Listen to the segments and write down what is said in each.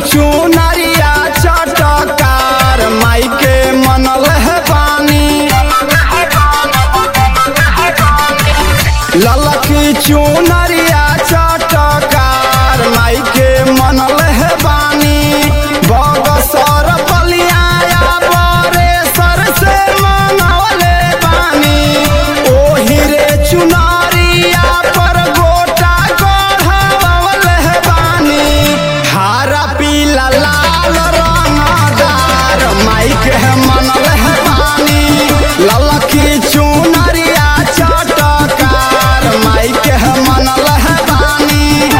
चुनरिया चटकार माई के मनल है पानी ललकी चुनरिया चटकार माई के मनल है बानी बगसर बलियाया बरे सर से मनवले बानी ओही रे चुनरिया पर गोटा गढ़वले है बानी हारा पीला लाल रंगदार माई के मनल है बानी ललकी चुनरिया चटकार माई के मनल है बानी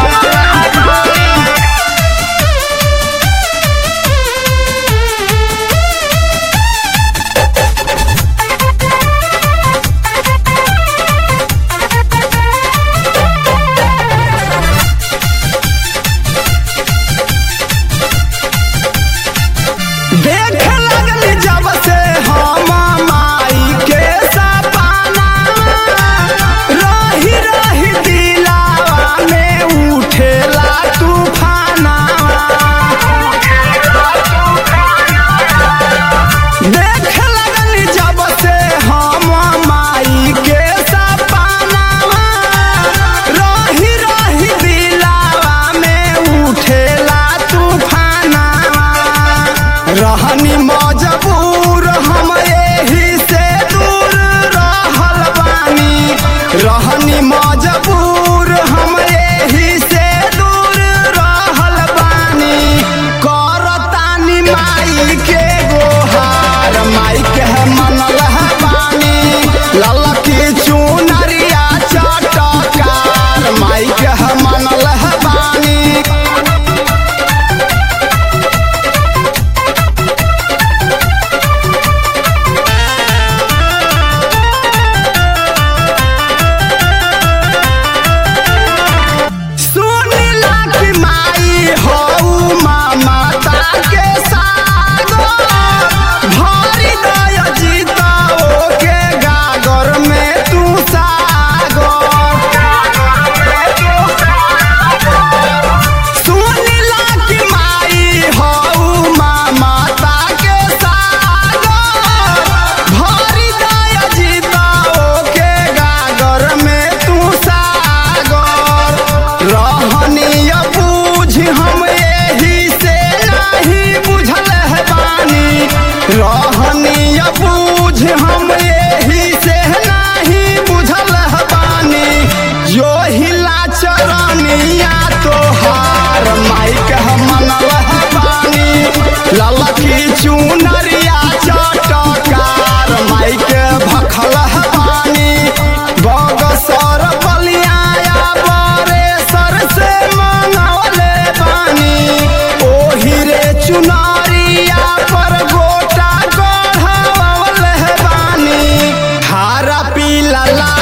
देख लगली जब से हम माई के सपना रही रही दिलावा में उठेला तूफाना देख लगली जब से हम माई के सपना रही रही दिलावा में उठेला तूफाना रहनी मजबूर हम एही से दूर रहल बानी रहनी मजबूर हम एही से दूर रहल बानी करतानी माई के गोहार माई के मनल है बानी ललकी चुनरिया चटकार माई के मनल है बानी सुनिला कि माई हऊ माता के सागो भरी दय जीताओ के गागर में तू सागो सुनिला कि माई हऊ माता के सागो भरी दय जीताओ के गागर में तू सागर रहनीय बूझ हम एही से नहीं बुझल है बानी रहनीय बूझ हम एही से नहीं बुझल है बानी जो हिला चरनिया तोहार माइक मनल है बानी ललकी चुनरिया चटकार माइक भखल है बानी बगसर बलियाया बरे सर से मनवले बानी ओही रे चुनरिया पर गोटा गढ़वले बानी हारा पीला ला